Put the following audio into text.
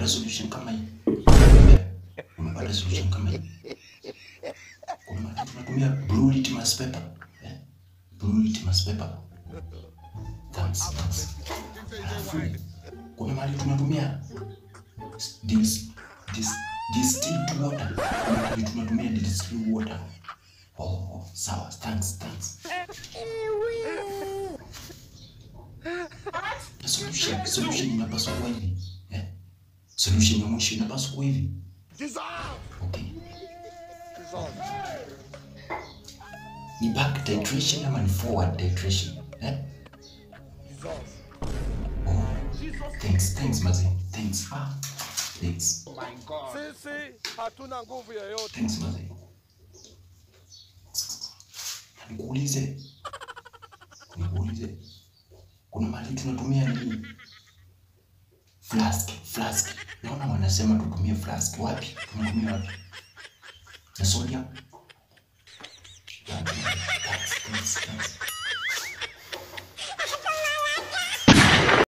umepata solution kama hii Eh, umepata solution kama hii kuna mahali tunatumia blue litmus paper eh? blue litmus paper thanks thanks alafu kuna mahali tunatumia dis, dis, distilled water kuna mahali tunatumia distilled water oh, oh sawa thanks thanks Na solution solution inapaswa kuwa hivi eh? solution ya mwisho inapaswa kuwa hivi okay ni back titration ama ni forward titration eh? oh, thanks thanks mazee thanks ah thanks Sisi hatuna nguvu yoyote. thanks mazee nikuulize nikuulize kuna mahali tunatumia nini flask flask naona wanasema tutumie flask wapi tunatumia wapi na sodium Thanks, thanks, thanks.